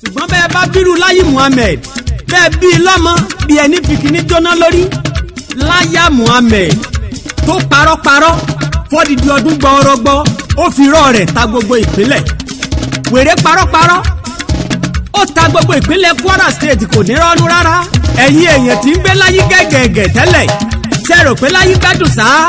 ṣùgbọ́n bẹ́ẹ̀ bá bírú láyé muhammed bẹ́ẹ̀ bí i lọ́mọ bí ẹni fìkíní jóná lórí láyà muhammed tó parọ́parọ́ fọ́dìdì ọdún gbọ́ọ́rọ́gbọ́ ó fi rọ́ rẹ̀ ta gbogbo ìpínlẹ̀ wèrè parọ́parọ́ ó ta gbogbo ìpínlẹ̀ kwara state kò ní rọ́nú rárá ẹ̀yin èèyàn tí ń gbé láyé gẹ́gẹ́gẹ́ tẹ́lẹ̀ ṣe rò pé láyé gbádùn sáá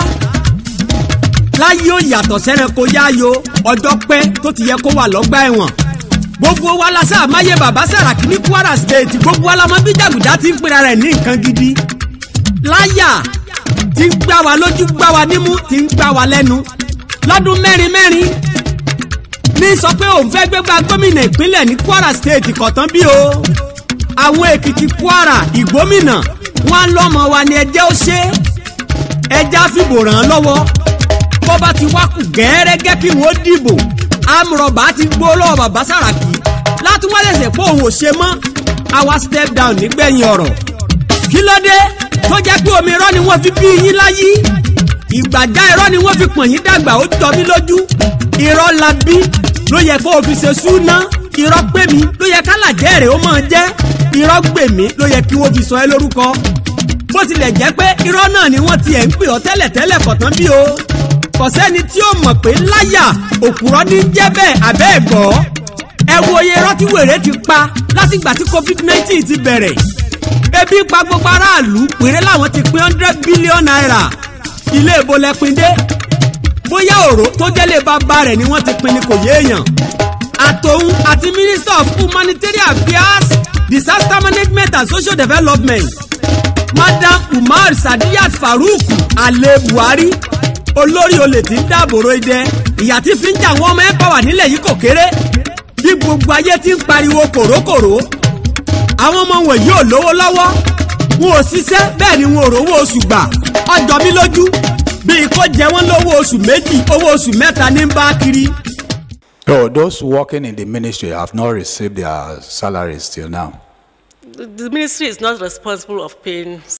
láyé ó yàtọ̀ sẹ́ranko yáyo ọjọ́ pẹ́ tó ti yẹ kó wà lọ́gbà ẹ̀wọ̀n gbogbo wa la sáà máyé bàbá Sàràkí ní Kwara State gbogbo wa la mọ̀ bí jàgùdá ti ń pera rẹ̀ ní nǹkan gidi láyà ti ń gbá wa lójú gbá wa nímú ti ń gbá wa lẹ́nu lọ́dún mẹ́rin mẹ́rin ní sọ pé òun fẹ́ gbégbá gómìnà ìpínlẹ̀ ní Kwara State kọ̀tán bí o àwọn Èkìtì Kwara ìgbómìnà wọn lọ́mọ wa ni ẹjẹ́ ó ṣe ẹjẹ́ á fìbò ràn án lọ́wọ́ bó bá ti wá kù gẹ́rẹ́gẹ́ kí wọ́n dìbò amúrọ̀bà ti gbó lọ́wọ́ bàbá Sàràkí láti wá lẹ̀sẹ̀ pé òun ò ṣe mọ́ àwa step down nígbẹ̀yìn ọ̀rọ̀ kí ló dé tó jẹ́ pé omi irọ́ ni wọ́n fi bí yín láyé ìgbàjá irọ́ ni wọ́n fi pọ̀n yín dàgbà ó jọ mí lójú irọ́ la bí ló yẹ kó o fi ṣe súná irọ́ pè mí ló yẹ kálàjẹ́ rẹ̀ ó máa jẹ́ irọ́ gbè mí ló yẹ kí wọ́n fi sọ ẹ́ lórúkọ bó tilẹ̀ jẹ́ pé irọ́ náà ni wọ́n tiẹ̀ ń pè ọ́ tẹ́lẹ̀tẹ́lẹ̀ kọ̀tán bí o kò sẹ́ni tí ó mọ̀ pé láyà òkúrọ́ ní jẹ́ bẹ́ẹ̀ abẹ́ ẹ̀ gbọ́ ẹ wo iye irọ́ tí wèrè ti pa látìgbà tí covid nineteen ti bẹ̀rẹ̀ ebi pa gbogbo aráàlú péré làwọn ti pín hundred billion naira ilé ìbò lẹ́pin dé bóyá òró tó jẹ́lé bàbá rẹ̀ ni wọ́n ti pín ní kò yéèyàn àtòun àti minister of humanitarian affairs disaster management and social development madam umar sadiyat farouk ale buhari olórí olè tí ń dáàbòrò idẹ ìyà tí fi ń jà wọn ọmọ ẹ bá wà nílẹ̀ yìí kò kéré bí gbogbo ayé ti ń pariwo kòrókòró àwọn ọmọ wọ̀nyí ò lówó lọ́wọ́ wọn ò ṣiṣẹ́ bẹ́ẹ̀ ni wọn ò rówó oṣù gbà ọjọ́ mi lójú bíi kó jẹ wọ́n lówó oṣù méjì owó oṣù mẹ́ta ní bá kiri. So those working in the ministry have not received their salaries till now. The the ministry is not responsible of paying